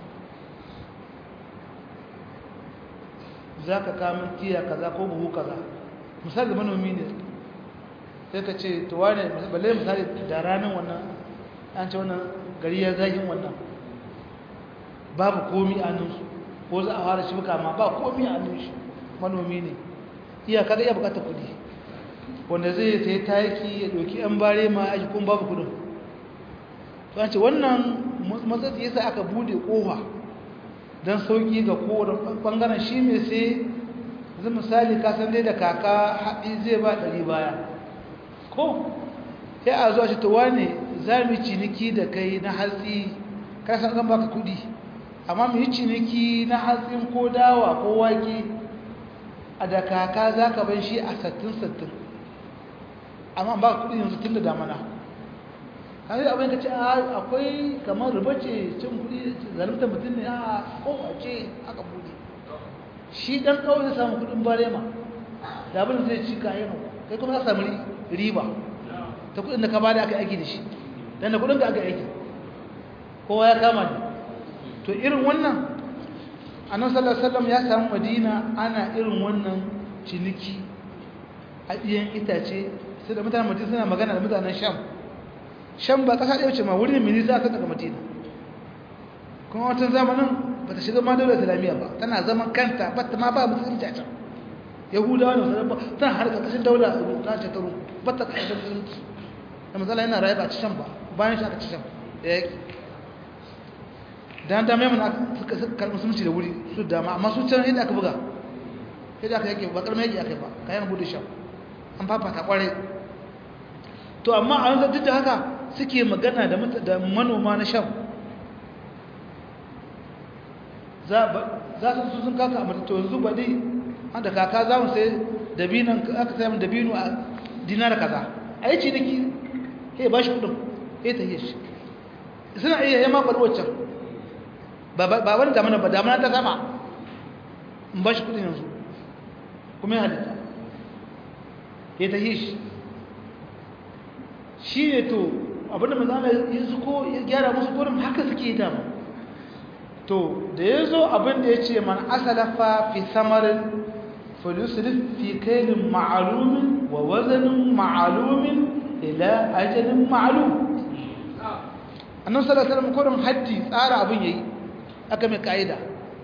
za ka kamun tiya kaza ko buhu kaza misali manomi ne sai ka ce to wane balle misali da ranar wannan an ce wannan gari ya zagin wannan babu komi a nan ko za a fara shi buka ma ba komi a nan shi manomi ne iyaka da iya bukatar kudi wanda zai ta yi taki ya doki yan bare ma aji kuma babu kudin to an ce wannan matsatsi yasa aka bude kofa don sauki ga kowane ɓangaren shi mai sai zai misali kasan dai da kaka haɗi zai ba ɗari baya ko ya a zuwa shi tawa ne za mu yi ciniki da kai na hatsi kasan zan baka kudi amma mu yi ciniki na hatsin ko dawa ko wake a da kaka za ka ban shi a sattin-sattin amma ba kudi yanzu tun da damana kan yi abin ka ce akwai kamar riba ce cin kudi zalimta mutum ne a kofa ce aka bude shi dan kawai zai samu kudin barema da abin zai ci kayan kai kuma za samu riba ta kudin da ka bada aka aiki da shi dan da kudin da aka aiki kowa ya kama ne to irin wannan annabi sallallahu alaihi wasallam ya samu madina ana irin wannan ciniki a ɗiyan itace sai da mutanen madina suna magana da mutanen sham sham ba kasa ɗaya ce ma wurin mini za ka daga madina kuma watan zamanin ba ta shiga ma daular islamiyya ba tana zaman kanta ba ta ma ba musulunci a can yahudawa da wasu ba tana har ƙarƙashin daular ta ce ta rum ba ta ƙarƙashin musulunci da matsala yana rayu ba a ci sham ba bayan shi aka ci sham da yaƙi dan da mai mana suka karɓi musulunci da wuri su dama amma su can yadda aka buga yadda aka yake ba ƙarƙar yake aka yi ba kayan bude sham an fafata ƙwarai to amma a yanzu duk da haka suke magana da manoma na sham za su sun kaka a to yanzu ba dai an da kaka za mu sai dabinan aka sai mu dabino a dinar kaza a yi ciniki he ba shi kudin he ta yi shi suna iya yamma bar waccan ba wani damana ba damana ta sama in ba shi kudin yanzu kuma ya halitta he ta yi shi shi ne to abinda manzana ya zuko ya gyara musu gurin haka suke dama to da ya zo abinda ya ce man asalafa fi samarin fulusulif fi kailin ma'alumin wa wazanin ma'alumin ila ajalin ma'alum annan salasalam kurin haddi tsara abin yayi aka mai ka'ida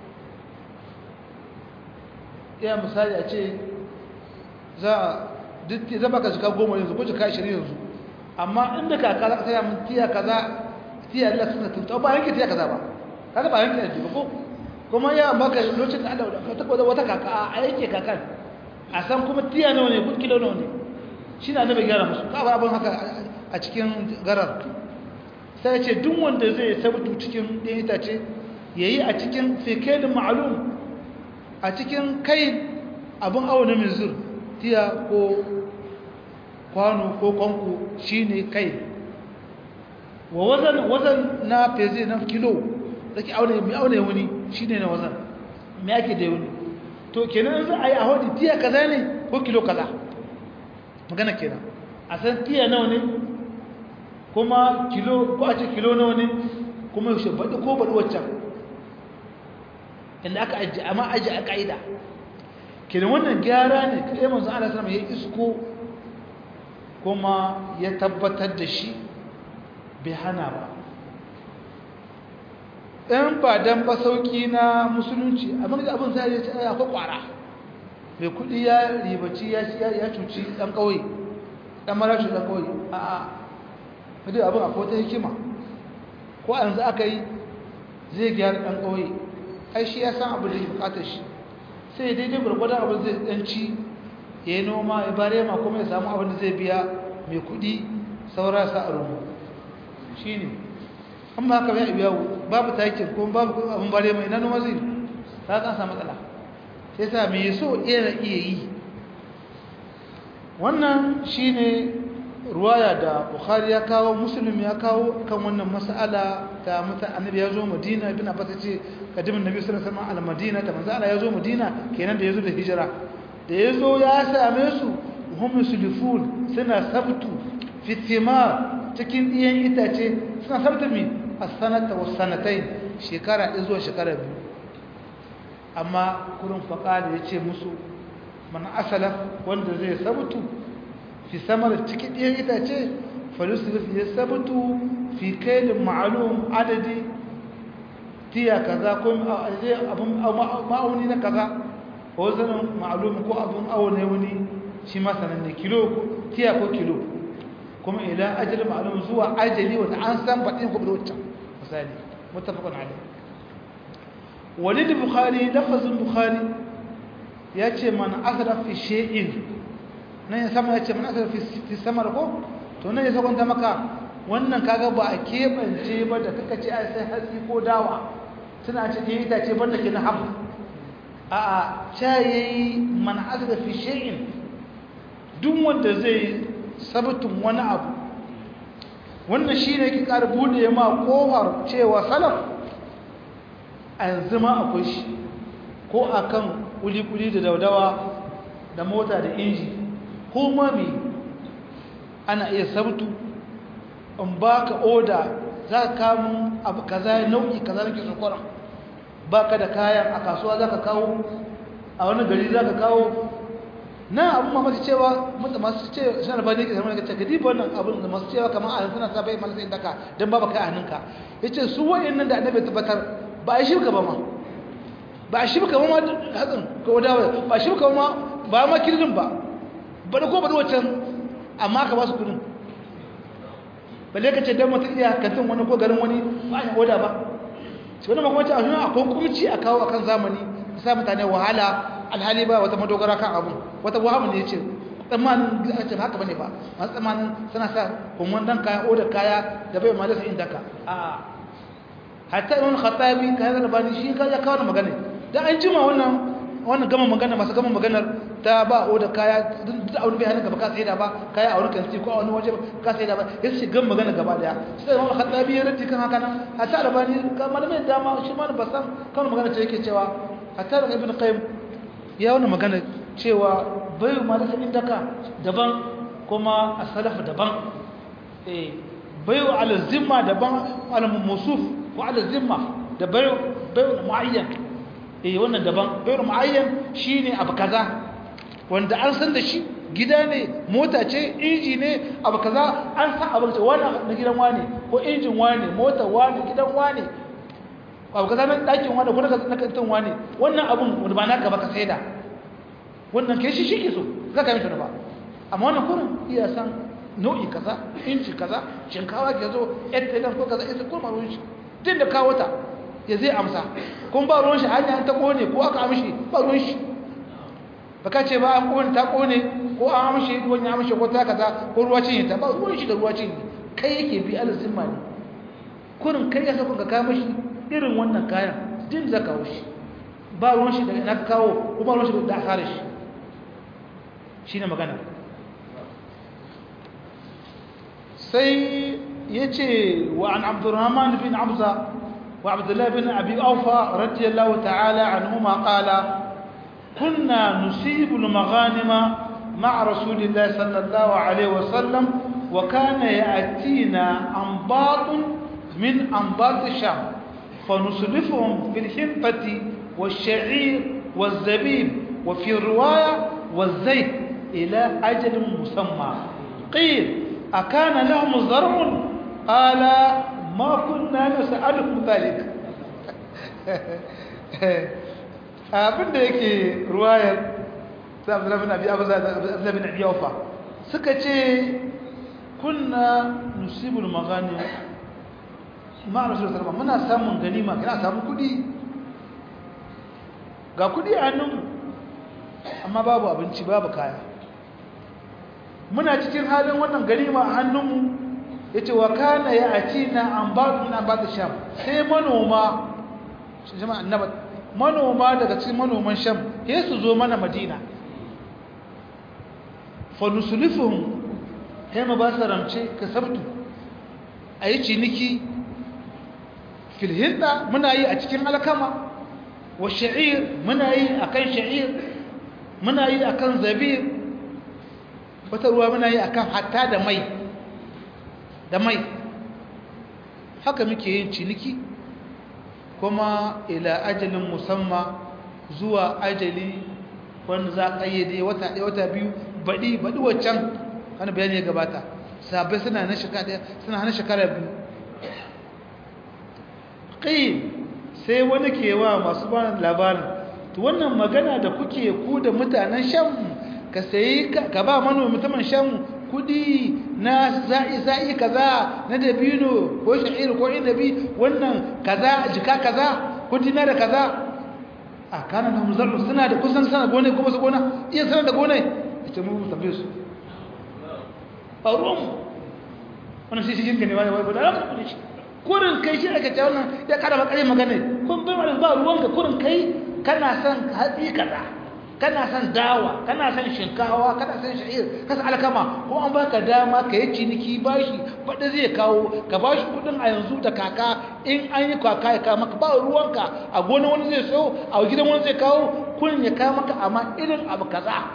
ya misali a ce za a zaba ka shiga goma yanzu ko shiga ashirin yanzu amma inda kaka za ka saya mun tiya kaza tiya da suna tunta ba yanke tiya kaza ba kaga ba yanke da ko kuma ya maka lokacin da Allah ka tabbata wata kaka a yanke kakan a san kuma tiya nawa ne kun kilo nawa ne shi na nabi gyara musu ka ba abin haka a cikin garar sai ce duk wanda zai sabutu cikin ɗin itace yayi a cikin fikelin ma'lum a cikin kai abin awo na mizur tiya ko kwano ko kwanko shine kai wa wazan wazan na feze na kilo zaki aune mai aune wani shine na wazan me ake da wani to kenan za a yi a hodi tiya kaza ne ko kilo kaza magana kenan a san tiya nawa ne kuma kilo ko a ce kilo nawa ne kuma yaushe baɗi ko baɗi waccan inda aka ajiye amma ajiye a ƙa'ida kenan wannan gyara ne kaɗai manzo Allah sallama ya isko kuma ya tabbatar da shi bai hana ba ɗan ba dan ba sauƙi na musulunci amma da abin sai ya ce akwai ƙwara mai kuɗi ya ribaci ya cuci ɗan ƙauye ɗan marashi ɗan ƙauye a'a duk abin akwai ta hikima ko a yanzu aka yi zai gyara ɗan ƙauye ai shi ya san abin da ya bukatar shi sai ya daidai gwargwadon abin zai ɗanci ya yi noma ya bare ma kuma ya samu abin da zai biya mai kuɗi saura sa a rubu shi ne an ba haka ya biya babu takin ko babu abin bare mai na noma zai ta kan samu matsala sai sa mai so iya iya yi wannan shi ne ruwaya da bukhari ya kawo muslim ya kawo kan wannan mas'ala ta muta annabi ya zo madina ibn abbas ya ce kadimin nabi sallallahu alaihi wasallam al-madina ta manzo Allah ya zo madina kenan da yazo da hijira da yazo ya same su hum sulfun suna sabtu fi thimar cikin diyan itace suna sabtu mi as-sanata was sanatayn shekara ɗaya zuwa shekara biyu amma kurin faqali ya ce musu man asala wanda zai sabtu fi samar cikin ɗiyan itace falisirif ya sabutu fi kailin ma'alum adadi tiya kaza ko abin ma'auni na kaza ko zanen ma'alum ko abin aune wani shi masananne kilo tiya ko kilo kuma ila ajiyar ma'alum zuwa ajali wata an san baɗin ko da waccan misali mutafakon ali walid bukhari lafazin bukhari ya ce man asra fi shay'in nan ya sama ya ce mana asar fi samar ko to nan ya sakwanta maka wannan kaga ba a keɓance ba da kaka ce ai sai hatsi ko dawa suna ce ke itace banda ke na haɓu a a ca yayi man asar fi shay'in duk wanda zai sabutun wani abu wannan shi ne ki ƙara buɗe ma ƙofar cewa salaf a yanzu ma akwai shi ko akan kuli-kuli da daudawa da mota da inji ko mami ana iya sabtu in ba ka oda za ka kamun abu kaza nau'i kaza nake sokora ba ka da kayan a kasuwa za ka kawo a wani gari za ka kawo na abin mamaki cewa masu ce suna da bane ke zama daga ce gadi wannan abin da masu cewa kamar a suna sa bai mana sai daka don ba kai a hannunka ya ce su wa'in nan da annabi tabbatar ba a shirka ba ma ba a shirka ba ma hatsin ko dawa ba a shirka ba ma ba ma kirin ba bada ko bada wancan amma ka ba su kudin balle ka ce don mutum iya kantin wani ko garin wani ba a oda ba shi wani makamancin a shi akwai kumci a kawo akan zamani ta sa mutane wahala alhali ba wata madogara kan abu wata wahamu ne ce tsammanin a ce haka bane ba masu tsammanin suna sa kuma dan kaya odar kaya da bai ma lasa inda ka a hatta imam khattabi kayan albani shi ka ya kawo magana dan an jima wannan wannan gama magana masu gama maganar ta ba o da kaya duk aure bai hannun gaba ka sai da ba kaya a wurin kanti ko a wani waje ka sai da ba ya ce gama magana gaba daya sai wani khattabi ya rantsi kan haka nan hatta albani ka malamai dama shi ma ba san kan magana ce yake cewa hatta da ibn qayyim ya wani magana cewa bai ma da sabin daka daban kuma as-salaf daban eh bai ala zimma daban ala musuf ko ala zimma da bai bai muayyan eh wannan daban bayar muayyan shine abu kaza wanda an san da shi gida ne mota ce inji ne abu kaza an san abu ce wani na gidan wani ko injin wani mota wani gidan wani abu kaza na dakin wani ko na kantin wani wannan abun wanda ba naka ba ka saida wannan ke shi shike so za ka yi ba amma wannan kurin iya san nau'i kaza inci kaza shinkawa ke zo yadda ko kaza ita kuma ruwan shi din da kawo ta ya zai amsa kun ba ruwan shi hanya ta kone ko aka amshi ba ruwan shi baka ce ba an kone ta kone ko an amshi ruwan ya amshi ko ta kaza ko ruwa cinye ta ba ruwan shi da ruwa cinye kai yake bi alzimma ne kurin kai ya saka ka kawo mishi irin wannan kayan din za ka wuce ba ruwan shi da ina ka kawo ko ba ruwan shi da asarar shi shine magana sai yace wa an abdurrahman bin abza wa abdullah bin abi awfa radiyallahu ta'ala anhuma qala kunna nusibu al-maghanima مع رسول الله صلى الله عليه وسلم وكان يأتينا أنباط من أنباط الشام فنصرفهم في الحنطة والشعير والزبيب وفي الرواية والزيت إلى أجل مسمى قيل أكان لهم زرع قال ما كنا نسألكم ذلك abin da yake ruwayar sai abdullahi bin abi abuza da abdullahi bin abi aufa suka ce kunna nusibul magani ma rasul sallallahu muna samun ganima kana samu kudi ga kudi a hannun amma babu abinci babu kaya muna cikin halin wannan ganima a hannunmu yace wa kana ya atina an ba min an ba sham sai manoma shi jama'a annaba manoma daga cikin manoman sham sai su zo mana madina fa nusulifuhum sai mu ba su ramce ka sabtu ayi ciniki fil hinda muna yi a cikin alkama wa sha'ir muna yi akan sha'ir muna yi akan zabib wata ruwa muna yi akan hatta da mai da mai haka muke yin ciniki kuma ila ajalin musamma zuwa ajali wanda za a ƙayyade wata ɗaya wata biyu baɗi baɗi waccan wani bayani ya gabata sabai suna na shekara suna hana shekara biyu ƙi sai wani ke wa masu ba labarin to wannan magana da kuke ku da mutanen shan ka sayi ka ba manomi mutumin shan kudi na za'i za'i kaza na dabino ko sha'ir ko inabi wannan kaza jika kaza kudi na da kaza a kana da muzarru suna da kusan sana gone kuma su gona iya sana da gone ita mu tambaye su faruwan wannan shi cikin gane wani wani da kudi shi kurin kai shi aka ce wannan ya kada makarin magana kun bai ma ba ruwan ka kurin kai kana son hatsi kaza kana son dawa kana son shinkawa kana son sha'ir ka san alkama ko an baka dama ka yi ciniki bashi fada zai kawo ka bashi kudin a yanzu da kaka in an yi kaka ya kawo maka ba ruwanka a gona wani zai so a gidan wani zai kawo kullum ya kawo maka amma irin abu kaza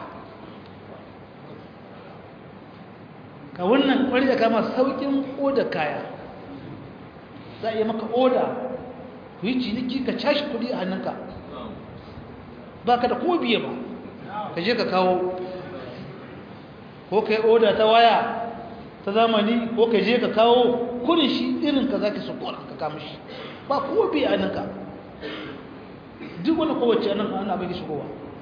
ka wannan kwari da kama saukin oda kaya za a yi maka oda ku yi ciniki ka cashi kudi a hannunka ba ka da ko biye ba ka je ka kawo ko ka yi oda ta waya ta zamani ko ka je ka kawo kurin shi irin ka za ka sukura ka kama shi ba ko biye a ninka duk wani kowace nan ana bai shigowa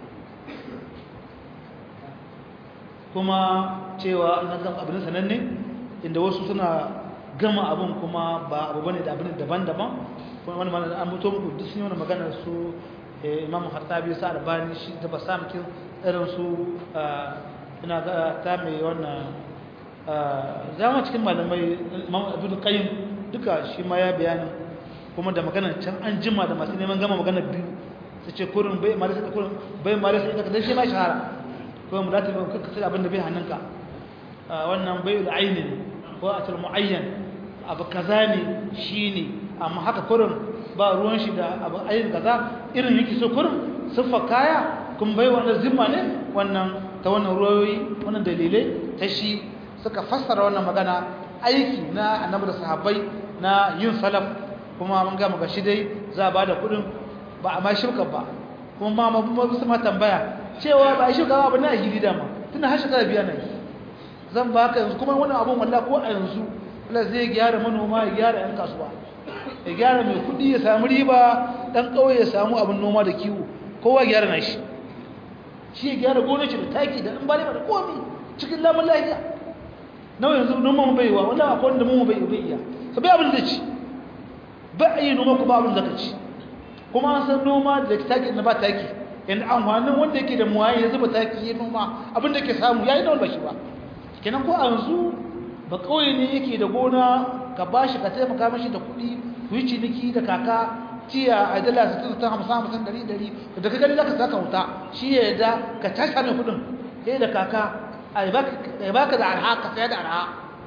kuma cewa na zama abin sananne inda wasu suna gama abin kuma ba abu bane da abin daban-daban wani mana an mutu muku duk sun yi wani magana su imam hattabi sa albani shi da ba samkin irin su ina ga ta mai wannan zama cikin malamai imam abdul qayyim duka shi ma ya bayani kuma da magana can an jima da masu neman gama magana biyu su ce kurin bai malasa da kurin bai malasa ita kadai shi ma shahara ko mu lati ba kuka sai abin da bai hannunka wannan bai da aini ko a tal muayyan abu kaza ne shine amma haka kurin ba ruwan shi da abu ayin kaza irin yake so kurin siffa kaya kun bai wannan zimma ne wannan ta wannan ruwayoyi wannan dalilai ta shi suka fassara wannan magana aiki na annabi da sahabbai na yin salaf kuma mun ga maka shi dai za ba da kudin ba a ma shirka ba kuma ma ma su ma tambaya cewa ba shi ga abu na gidi dama tunda har shekara biya ne zan ba ka yanzu kuma wannan abun wallahi ko a yanzu Allah zai gyara manoma ya gyara yan kasuwa ya gyara mai kudi ya samu riba dan kauye ya samu abin noma da kiwo kowa gyara na shi shi ya gyara gonar shi da taki da in ba da komai cikin lamun lafiya nawa yanzu noman bai wa wallahi akwai wanda mu bai bai iya to bai abin da ci ba a yi noma ku ba abin da ka ci kuma an san noma da taki na ba taki yanda amfanin wanda yake da muwaye ya zuba taki ya noma abin da ke samu yayi da ba shi ba kenan ko a yanzu ba kauye ne yake da gona ka bashi ka taimaka mashi da kuɗi ku yi ciniki da kaka tiya a dala sittin ta hamsin hamsin ɗari ɗari da ka gani za ka saka wuta shi ya yarda ka tashi mai kuɗin sai da kaka a baka da arha ka saya da arha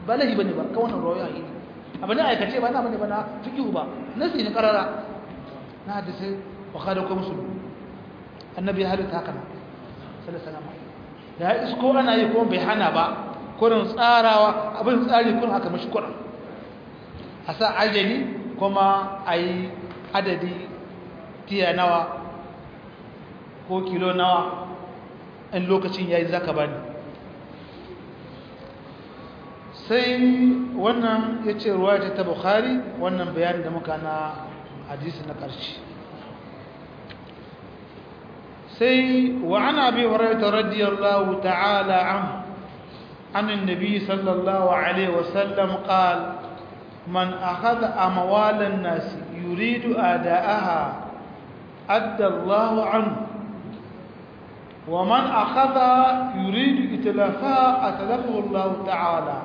ba lahi bane ba ka wannan ruwaya yi abu ne aikace ba na bane ba na fiqhu ba nasi ne karara na hadisi bukhari ko muslim annabi ya halitta haka sallallahu alaihi wasallam da isko ana yi ko bai hana ba kurin tsarawa abin tsari kurin aka mashi kurin a sa ajali kuma a yi adadi tiya nawa ko kilo nawa in lokacin ya yi zaka bani sai wannan ya ce ruwa ta bukhari wannan bayanin da muka na hadisi na ƙarshe sai wa ana bi hurairah radiyallahu ta'ala anhu عن النبي صلى الله عليه وسلم قال من أخذ أموال الناس يريد أداءها أدى الله عنه ومن أخذ يريد إتلافها أتلفه الله تعالى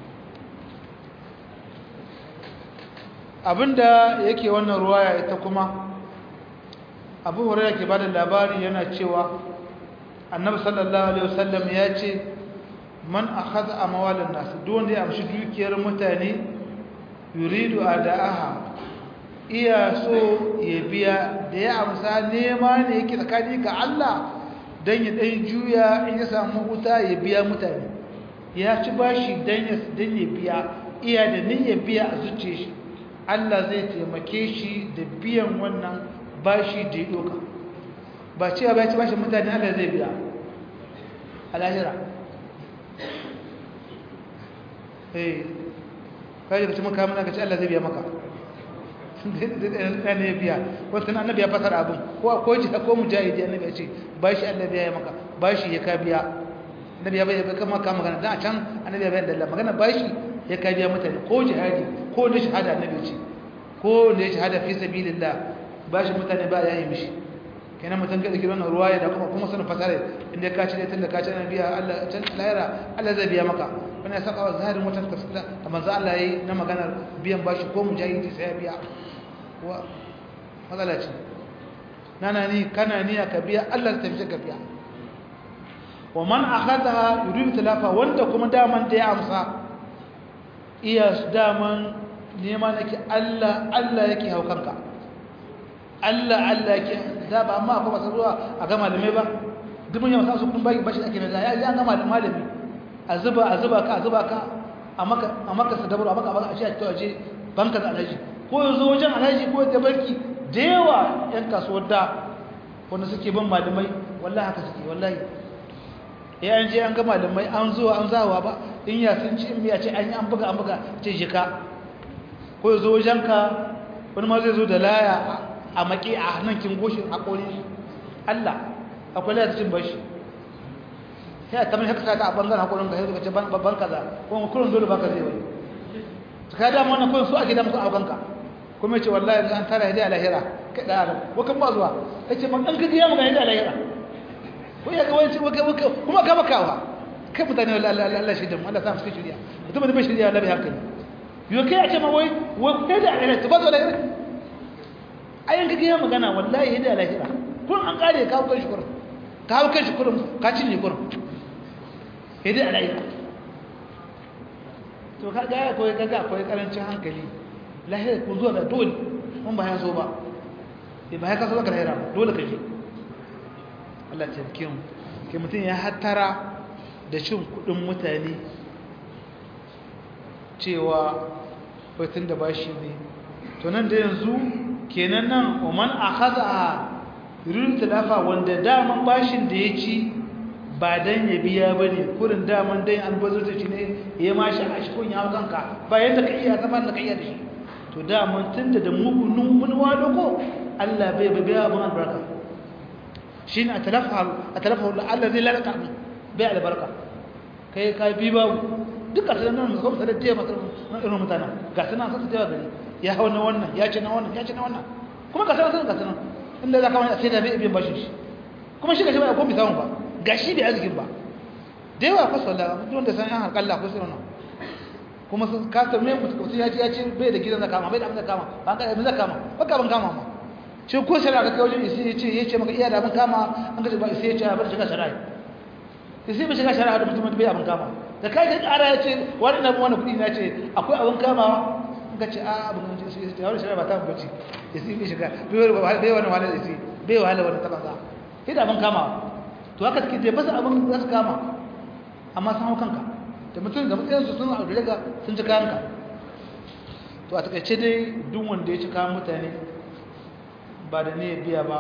abinda yake wannan ruwaya ita kuma abu hurairah ke bada labari yana cewa annabi sallallahu alaihi wasallam ya ce man akhadha amwalan nas duk wanda ya amshi dukiyar mutane yuridu adaaha iya so ya biya da ya amsa nema ne yake tsakani ga Allah dan ya dan juya in ya samu wuta ya biya mutane ya ci bashi dan ya dan ya biya iya da niyyar biya a zuciye shi Allah zai taimake shi da biyan wannan bashi da ya doka ba cewa ba ya ci bashi mutane Allah zai biya a lahira eh kai da mutum kamar ka ce Allah zai biya maka dan ne biya wata annabi ya fasara abin ko ko ji ko mujahidi annabi ya ce bashi Allah biya maka bashi ya ka biya annabi ya bai kama ka magana dan a can annabi ya bayyana Allah magana bashi ya ka biya mutane ko jihadi ko ne shahada annabi ce ko ne shahada fi sabilillah bashi mutane ba ya yi mishi kenan mutum ga dake wannan ruwaya da kuma kuma sanin fasare inda ka ci da tunda ka ci na biya Allah can lahira Allah zai biya maka wannan ya saka wa zahirin wata tafsira da manzo Allah yayi na maganar biyan bashi ko mujahidi sai ya biya wa matsala ce nana ni kana niyya ka biya Allah zai tafi ka biya wa man akhadha yuridu talafa wanda kuma daman da ya amsa iya daman nema nake Allah Allah yake haukanka Allah Allah yake da ba amma akwai masu zuwa a ga malamai ba duk mun yi masu kudin baki bashi ake mai ya ya ga malami a zuba a zuba ka a zuba ka a maka a maka sadabar a maka a maka a ce a tawaje banka da alhaji ko yanzu wajen alhaji ko da banki da yawa yan kasuwar da wanda suke bin malamai wallahi haka suke wallahi ya an je an ga malamai an zuwa an zawa ba in ya sun ci in ya ce an yi an buga an buga ce jika ko yanzu wajen ka wani ma zai zo da laya a maki a nan kin goshin haƙori Allah akwai laya cin bashi sai ta mai haka saka a bangaren haƙorin ka sai ka ce babban kaza kuma kullum dole baka zai wani ka da wannan kullum su ake da musu abokanka kuma ce wallahi yanzu an tara hidi a lahira kai da adam wakan ba zuwa yace man an kaji ya maka hidi a lahira ko ya ga wani ce waka waka kuma ka bakawa kai mutane wallahi Allah shi da mu Allah sa mu cikin shiriya mutum da bai shiriya Allah bai hankali yo kai a ce ma wai wai hidi a lahira ta ba zuwa lahira ayin kaji ya magana wallahi hidi a lahira kun an kare ka kai shi kurum ka hau kai shi kurum ka cinye kurum hidi a lahira to ka ga akwai kaga akwai karancin hankali lahira ku zuwa da dole mun ba ya so ba eh ba ya kaso ka lahira dole ka je Allah ya tsike mu ke mutun ya hattara da cin kudin mutane cewa wai da bashi ne to nan da yanzu kenan nan man akhadha yurid talafa wanda daman bashin da ya ci ba dan ya biya bane kurin daman dan albazurta shi ne ya mashi a shi kun yawo kanka ba yadda ka iya zaman da ka iya da shi to daman tunda da mugun mun wado ko Allah bai bai biya mun albarka shine atalafa atalafa Allah zai lalata mu bai albarka kai kai bi babu duka sanan nan ko sanan da masu irin mutana ga sanan sai ta gari ya hawo na wannan ya ce na wannan ya ce na wannan kuma ga sanan ga sanan inda zaka wani sai da bai biyan bashi shi kuma shi gashi ba ko bi samu ba gashi bai arzikin ba da yawa fa sallah mutum da san yan harkalla ko sai wannan kuma sun kasa mai mutum ya ce ya ce bai da gidan zakama bai da abin zakama ba ka abin zakama ba ka ban kama ma ce ko shari'a ka kai wajen isi ya ce ya ce maka iya da abin kama an ka ce ba isi ya ce a bar shiga shari'a isi bai shiga shari'a da mutum bai abin kama da kai ka ƙara ya ce wani na wani kuɗi na ce akwai abin kamawa in ka ce a abin da ce ya wani shari'a ba ta bace ya sai bai shiga bai wani wahala da ce bai wahala wani taɓa za sai da abin kamawa to haka suke je fasa abin za su kama amma sun hau kanka da mutum da matsayinsu sun abu daga sun ci kayanka to a takaice dai duk wanda ya ci kayan mutane ba da ne biya ba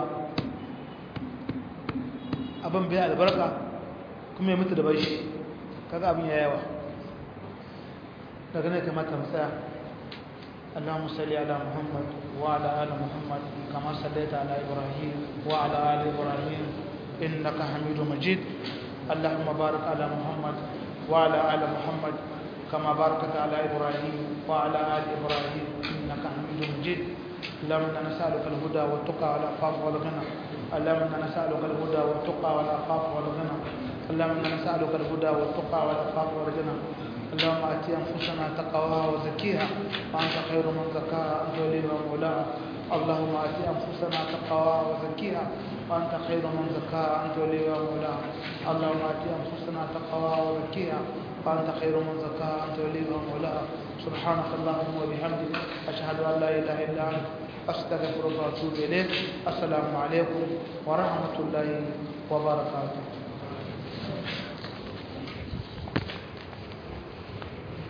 abin biya albarka kuma ya mutu da bashi kaga abin ya yawa daga ne kamata masaya اللهم صل على محمد وعلى ال محمد كما صليت على ابراهيم وعلى ال ابراهيم انك حميد مجيد اللهم بارك على محمد وعلى ال محمد كما باركت على ابراهيم وعلى ال ابراهيم انك حميد مجيد اللهم انا نسالك الهدى والتقى والعفاف والغنى اللهم انا نسالك الهدى والتقى والعفاف والغنى اللهم انا نسالك الهدى والتقى والعفاف والغنى اللهم ات انفسنا تقواها وزكيها وانت خير من زكاها انت وليها ومولاها اللهم ات انفسنا تقواها وزكيها وانت خير من زكاها انت وليها ومولاها اللهم ات انفسنا تقواها وزكيها وانت خير من زكاها انت وليها ومولاها سبحانك اللهم وبحمدك اشهد ان لا اله الا انت استغفرك واتوب اليك السلام عليكم ورحمه الله وبركاته